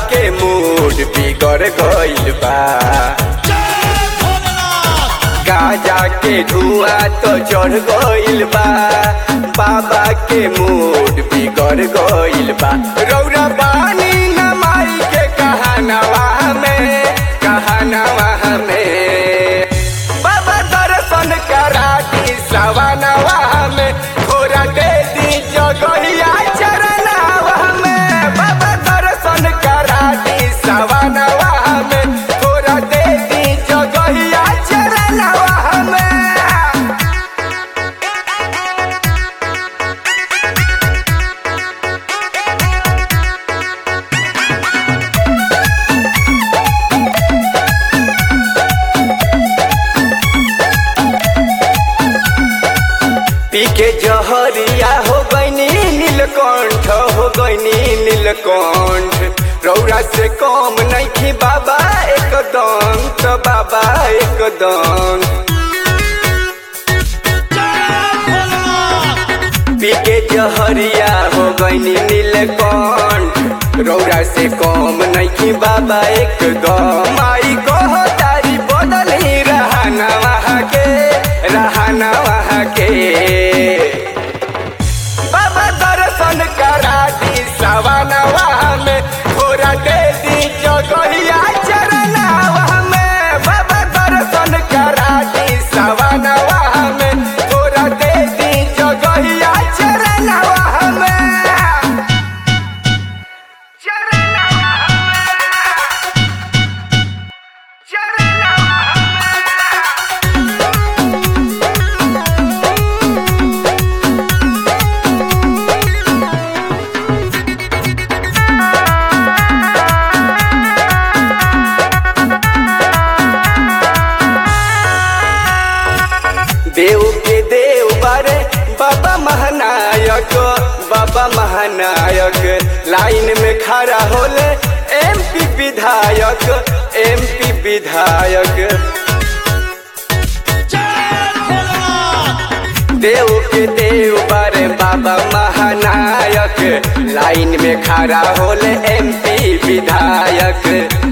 के मूड बिगड़ गइल बा गाजा के धुआं तो चढ़ गइल बा बाबा के मूड बिगड़ गइल बा रौरा बानी न माई के कहानवा में कहानवा में बाबा दर्शन करा दी सवानवा में थोड़ा दे दी जगहिया चरणवा में बाबा दर्शन करा दी सवानवा में थोड़ा दे दी जगहिया चरणवा में पी के जहरिया हो गईनी नीलकंठ हो गईनी नीलकंठ रौरा से कम नहीं थी बाबा एकदम तो बाबा एकदम पी के जहरिया हो गईनी नीलकंठ रौरा से कम नहीं थी बाबा एकदम आई कहो तारी बदल ही रहना वहाँ के रहना वहाँ के बाबा दर्शन करा दी सवानवा में थोड़ा दे दी जगहिया चरणवा में बाबा दर्शन करा दी सवानवा में थोड़ा दे दी जगहिया चरणवा में चरणवा में चरणवा में देव के देव बारे बाबा महानायक बाबा महानायक लाइन में खड़ा होले एमपी विधायक एमपी विधायक देव के देव बारे बाबा महानायक लाइन में खड़ा होले एमपी विधायक